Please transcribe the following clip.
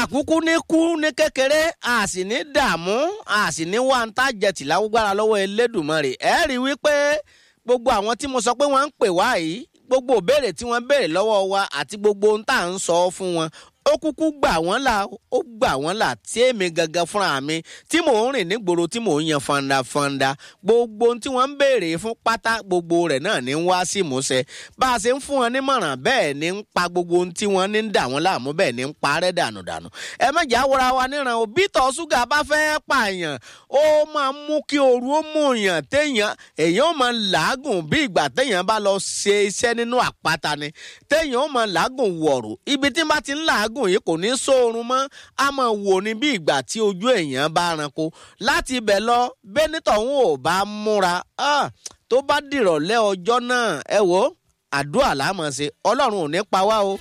àkúkú ní kú ní kékeré a sì ní dààmú a sì ní wá ń tàjẹtì lágbára lọ́wọ́ Elédùmarè ẹ rí i wípé gbogbo àwọn tí mo sọ pé wọ́n ń pè wá yìí gbogbo ìbéèrè tí wọ́n béèrè lọ́wọ́ wa àti gbogbo ohun tá à ń sọ fún wọn ó kúkú gbà wọ́n là ó gbà wọ́n là tí èmi gangan fúnra mi tí mò ń rìn nígboro tí mò ń yan fandafanda gbogbo ohun tí wọ́n ń béèrè fún pátá gbogbo rẹ̀ náà ní ń wá sí ìmúṣẹ bá a ṣe ń fún wọn nímọ̀ràn bẹ́ẹ̀ ni ń pa gbogbo ohun tí wọ́n ní ń dà wọ́n láàmú bẹ́ẹ̀ ni ń parẹ́ dànù dànù ẹ má jà wọra wa níran òbí tọ́ ṣúgà bá fẹ́ pààyàn ó máa mú kí ooru ó mú yàn téèyàn èèyàn ó máa làágùn bí ìgbà téèyàn bá lọ ṣe iṣẹ́ nínú àpáta ni téèyàn ó máa làágùn wọ̀rù ibi tí bá ti ń làágùn atẹ́gùn yìí kò ní sóorun mọ́ a máa wò ní bí ìgbà tí ojú èèyàn bá ranko láti ibẹ̀ lọ bẹ́nítọ̀ ń ò bá múra tó bá dìrọ̀lẹ́ ọjọ́ náà ẹ wò àdúrà láàmọ̀ ṣe ọlọ́run ò ní pa wá o.